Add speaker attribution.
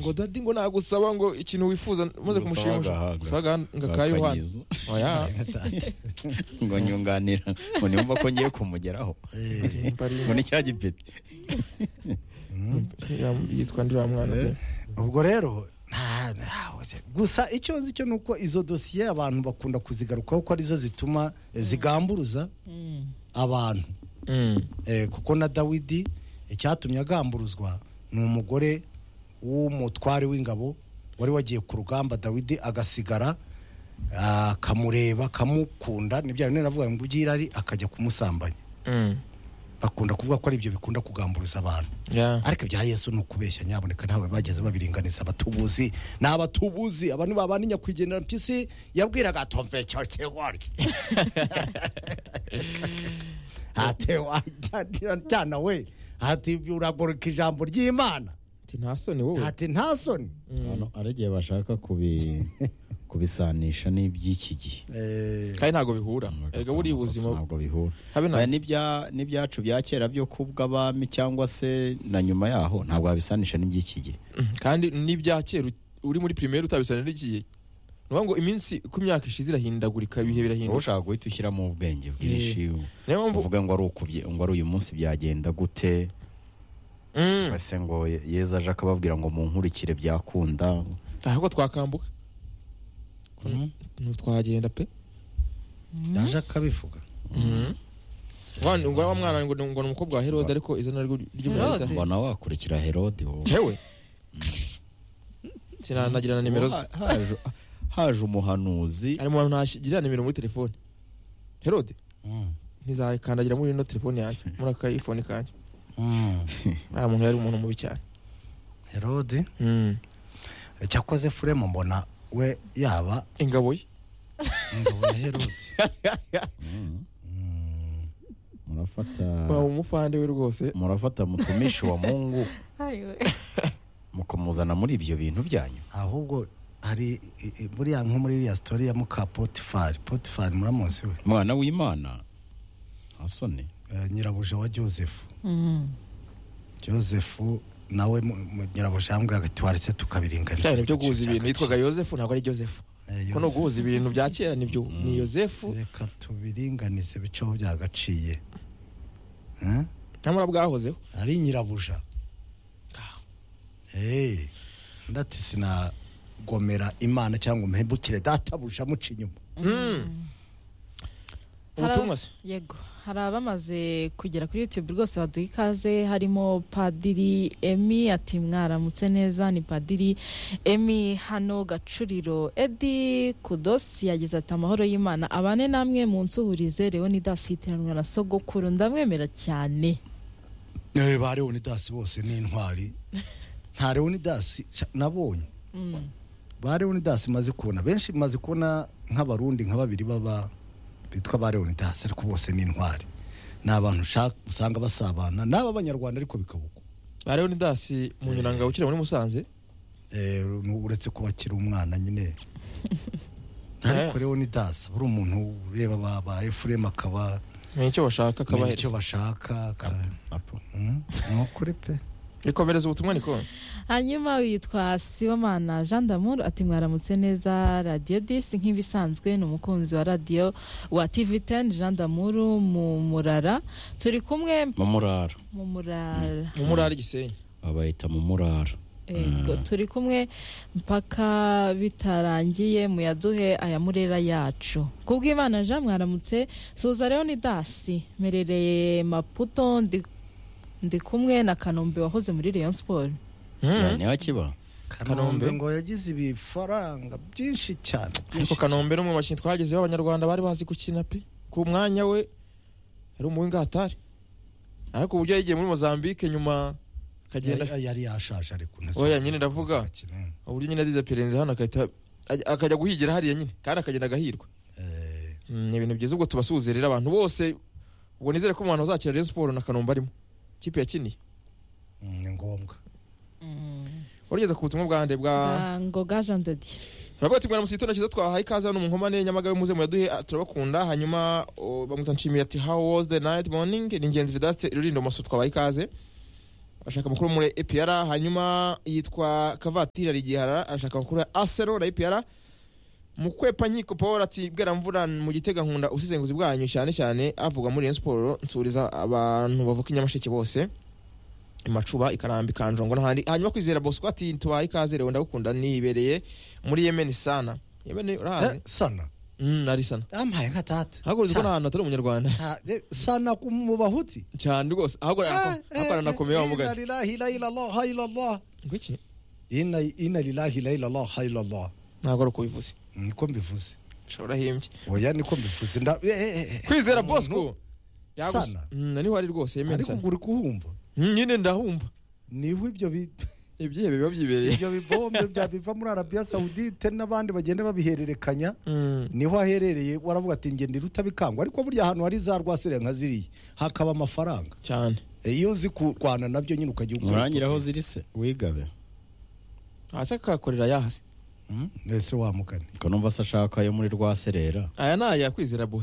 Speaker 1: ngo dadi ngo nagusaba ngo ikintu wifuza maze
Speaker 2: Ngusaba
Speaker 1: kumushimisha
Speaker 2: agahaga.
Speaker 1: gusaga ngakayohana
Speaker 2: Akanyuza.
Speaker 1: oya
Speaker 2: ngo nyunganira ngo nimba ko ngiye kumugeraho ngo ni cya gipeti
Speaker 1: yitwa ndira mwana pe
Speaker 3: ubwo rero nta- ntawe se. gusa icyo nzi cyo ni uko izo dosiye abantu bakunda kuzigarukaho ko arizo zituma eh, zigamburuza abantu
Speaker 1: Mm.
Speaker 3: Eh, kuko na dawidi icyatumye agamburuzwa ni umugore w'umutware w'ingabo wari wagiye ku rugamba dawidi agasigara ah, akamureba akamukunda nibyo bintu navuga ngo by'irari akajya kumusambanya
Speaker 1: Mm.
Speaker 3: bakunda kuvuga ko ari ibyo bikunda kugamburuza abantu
Speaker 1: Yeah.
Speaker 3: ariko ibya yesu ni ukubeshya nyaboneka ntawe bageze babiringaniza abatubuzi ni abatubuzi abantu babana nyakwigendera mpyisi yabwiraga tomve cyo kigoryi ati wajyana we ati uragoreka ijambo ry'imana
Speaker 1: Ati, nta soni wowe
Speaker 3: ati nta soni
Speaker 2: Hano hari igihe bashaka kubi- kubisanisha n'iby'iki gihe
Speaker 3: Eh,
Speaker 1: kandi ntabwo bihura erega buriya ubuzima
Speaker 2: ntabwo bihura
Speaker 1: habe na
Speaker 2: Aya n'ibya- n'ibyacu bya kera byo kubw'abami cyangwa se na nyuma yaho ntabwo wabisanisha n'iby'iki gihe
Speaker 1: Mm. kandi n'ibya kera u- uri muri primaire utabisana n'igihe ni ukuvuga ngo iminsi uko imyaka ishize irahindagurika ibihe
Speaker 2: wowe
Speaker 1: birahinduka
Speaker 2: ushaka guhita ushyiramo ubwenge bwinshi
Speaker 1: niyo mpamvu
Speaker 2: uvuga ngo ari ukubye- ngo ari uyu munsi byagenda gute
Speaker 1: Mm.
Speaker 2: base ngo Ye- yezu aje akababwira ngo munkurikire byakunda
Speaker 1: ahubwo twakambuka ntitwagenda pe
Speaker 3: yaje akabivuga
Speaker 1: Wa- ngo wa mwana ngo ngo ni umukobwa wa herode ariko izina ryo- ry'umwana
Speaker 4: Herode.
Speaker 1: rita-
Speaker 2: mbona wakurikira herode wowe
Speaker 1: yewe sinanagira na nimero ze
Speaker 2: Ha- haje- haje umuhanuzi
Speaker 1: hari umuntu ntagira nimero muri telefone herode
Speaker 3: Mm.
Speaker 1: ntizakandagira muri ino telefone yanjye muri aka iphone kanjye
Speaker 3: Mm.
Speaker 1: nta muntu yari umuntu mubi cyane
Speaker 3: herode
Speaker 1: Mm.
Speaker 3: cyakoze furemu mbona we yaba
Speaker 1: ingabo ye
Speaker 3: ingabo ya herode
Speaker 2: Mm.
Speaker 3: Mm.
Speaker 2: murafata
Speaker 1: bawe umufande we rwose
Speaker 2: murafata mutumishi wa mungu
Speaker 4: Ayiwe.
Speaker 2: mukamuzana muri ibyo bintu byanyu
Speaker 3: ahubwo hari i- i- buriya nko muri iriya sitori ya muka potifari potifari muramuzi we
Speaker 2: mwana w'imana asone
Speaker 3: eh, nyirabuja wa joseph
Speaker 4: Mm.
Speaker 3: joseph nawe mu- mu- nyirabuja yambwiraga ati waretse tukabiringaniza
Speaker 1: cyane byo guhuza ibintu yitwaga yosefu ntabwo ari josefu
Speaker 3: Eh,
Speaker 1: ko no guhuza ibintu bya kera nibyo ni yosefu
Speaker 3: reka tubiringanize bice aho byagaciye Eh?
Speaker 1: ntamara bwahozeho
Speaker 3: ari nyirabuja Eh, ndati sinagomera imana cyangwa mpembukire databuja muca inyuma
Speaker 1: Mm.
Speaker 4: Hari-
Speaker 1: ubutumwa se
Speaker 4: yego hari abamaze kugera kuri youtube rwose baduha ikaze harimo padiri emi ati mwaramutse neza ni padiri emi hano gacuriro edi kudosi yagize ati amahoro y'imana abane namwe munsuhurize leonidas yitiranwa na sogokuru ndamwemera cyane
Speaker 3: Eh, ba leonidasi bose ni intwari nta leonidasi ca- nabonye
Speaker 4: Mm.
Speaker 3: ba leonidasi maze kubona benshi maze kubona nk'abarundi nka babiri baba bitwa ba leonidasi ariko bose ni intwari ni abantu ushaka- usanga basabana n'aba abanyarwanda ariko bikabugwa
Speaker 1: ba leonidasi munyuranga ukiri muri musanze
Speaker 3: Eh, nu- uretse kuba akiri umwana nyine ariko leonidasi buri umuntu ureba ba- ba efuremu akaba
Speaker 1: menya icyo bashaka
Speaker 3: menya icyo
Speaker 1: akabahereza
Speaker 3: bashaka aka-
Speaker 2: apo
Speaker 3: Mm, ni ukuri pe
Speaker 1: rikomereza ubutumwa niko
Speaker 4: hanyuma witwa Sibomana Jean Damour ati mwaramutse neza Radio 10 nk'ibisanzwe ni umukunzi wa radio wa TV10 Jean Damour mu Murara turi kumwe
Speaker 2: mu murara
Speaker 4: mu Murara
Speaker 1: mu murari gisenyi
Speaker 2: babayita mu murara
Speaker 4: Ego, turi kumwe mpaka bitarangiye muyaduhe aya murera yacu kubw'imana jean mwaramutse suza leonidasi merereye maputo ndi, ndi kumwe na kanombe wahoze muri rayon sport
Speaker 1: Mm.
Speaker 2: ni hakiba
Speaker 1: Kanombe.
Speaker 3: kanombe ngo yagize ibifaranga byinshi cyane
Speaker 1: ariko kanombe no mu makinyi twagezeho abanyarwanda bari bazi gukina pe ku mwanya we ari umuwingatari ariko uburyo yagiye muri mozambique nyuma akagenda
Speaker 3: Yari- yari yashaje ariko
Speaker 1: Oya, nyine ndavuga. uburyo nyine arize perenze hano agahita aj- akajya guhigira hariya nyine kandi akagenda agahirwa Mm, ni ibintu byiza ubwo tubasuhuze rero abantu bose ubwo nizere ko mu bantu bazakira rayon siporo na kanombe arimo ikipe yakiniye
Speaker 3: ni ngombwa
Speaker 1: warugeze ku butumwa bwande bwa
Speaker 4: Bwa ngoga jean de dieu
Speaker 1: Bavuga ati mwaramutse igitondo cyiza twahaye ikaze hano mu nkomane nyamagabe muze muyaduhe ah, turabakunda hanyuma oh, bamwita nshimiye ati how was the night morning ni ingenzi vidaste rurindo maso twabaye ikaze ashaka amakuru muri epiyara hanyuma yitwa kavatira rigihara ashaka amakuru ya asero na epiyara mukwepa nkiko paul ati mvura mu gitega nkunda usizenguzi bwanyu cyane cyane avuga muri iyo siporo nsuriza abantu bavuka i nyamasheke bose macuba ikarambi kanjongo n'ahandi hanyuma kwizera bosco ati tubaye ikaze rero ndagukunda nibereye muri yemeni sana yemeni urahazi
Speaker 3: sana
Speaker 1: Mm, ari sana
Speaker 3: yampaye nka tata
Speaker 1: haguruzi ko n'ahantu hatari umunyarwanda
Speaker 3: Ha, eh, sana ku- mu bahuti
Speaker 1: cyane rwose hakorana na komeye wamugana ngwiki
Speaker 3: inalilahilailalahailallah
Speaker 1: ntabwo ari uko bivuze
Speaker 3: niko mbivuze
Speaker 1: ushobora himbye
Speaker 3: oya niko mbivuze nda eh, eh, eh.
Speaker 1: kwizera
Speaker 3: Umuntu-
Speaker 1: bosco yaguze-
Speaker 3: Sana.
Speaker 1: Mm, niho ari rwose yemeni
Speaker 3: ariko
Speaker 1: sana
Speaker 3: ugura kuhumva
Speaker 1: Mm, nyine ndahumva
Speaker 3: niho ibyo bi-
Speaker 1: ibyihebe biba byibereye
Speaker 3: ibyo bibombe byabiva muri arabiya sawudite n'abandi bagenda babihererekanya
Speaker 1: Mm.
Speaker 3: niho aherereye waravuga ati ngende rutabikangwa ariko burya ahantu hari za rwasire nka ziriya hakaba amafaranga
Speaker 1: cyane
Speaker 3: Eh, iyo uzi kurwana nabyo nyine ukajya ukora.
Speaker 2: nurangira aho ziri se wigabe
Speaker 1: hasi akakorera yahase
Speaker 3: Mm, ese wamugane
Speaker 2: ko numva se ashaka ayo muri rwa serera
Speaker 1: aya ni aya kwizera bosco